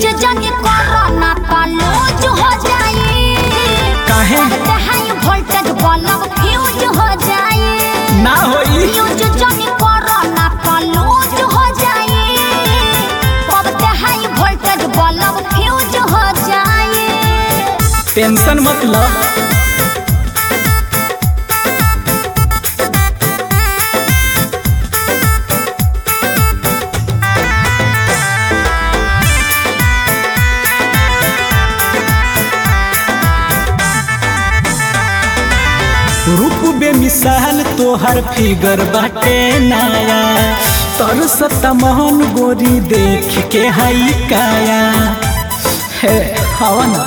जाने कोरोना का लूज हो जाए काहे? हाई वोल्टेज बल्ब फ्यूज हो जाए ना होई यूज जाने कोरोना का लूज हो जाए पबते हाई वोल्टेज बल्ब फ्यूज हो जाए टेंशन मत लो रूप बेमिसाल तोहर फिगर बाटे नया तर सतमोहन गोरी देख के हई काया हे हवा ना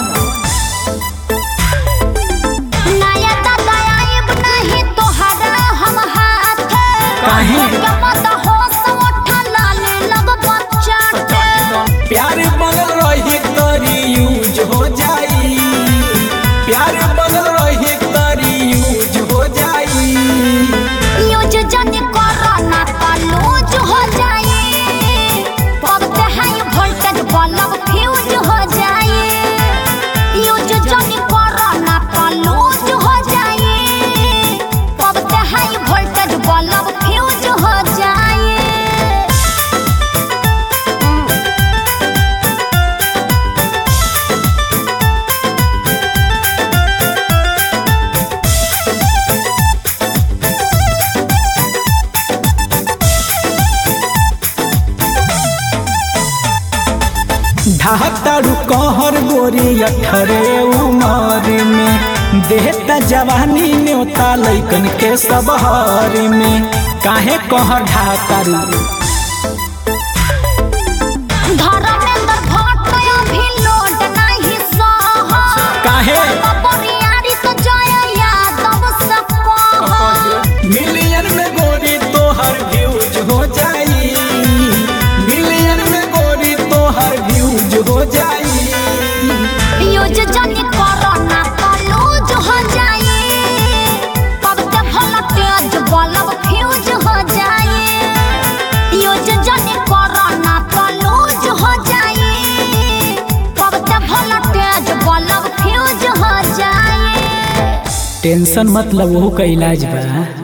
नया दादा आइब नहीं तोहरा हम हाथ काहे? के मत होश उठा लाले लग बच्चा प्यार बनल रही तरी यूज हो जाई प्यार बनल रही तरी यूज हो जाई यूज जाने कोरोना का लूज हो जाए पबते हाई वोल्टेज बल्ब फ्यूज हो जाए यूज जाने कोरोना का लूज हो जाए पबते हाई वोल्टेज बल्ब फ्यूज हो जाए ढातारू कहर गोरी अठरे उमर में देहता जवानी न्योता लैकन के सब हर में काहे कहर ढातारू धर्मेंद्र भट्ट अभी लोड नहीं सह काहे बरियारी तो जय यादव सब मिलियन में गोरी तोहर व्यूज हो जाई मिलियन में गोरी तोहर व्यूज हो जाई यूज जाने कोरोना का लूज हो जाए पबते भला तेज बल्ब फ्यूज हो जाए यूज जाने कोरोना का लूज हो जाए पबते भला तेज बल्ब फ्यूज हो जाए टेंशन मतलब वो का इलाज बा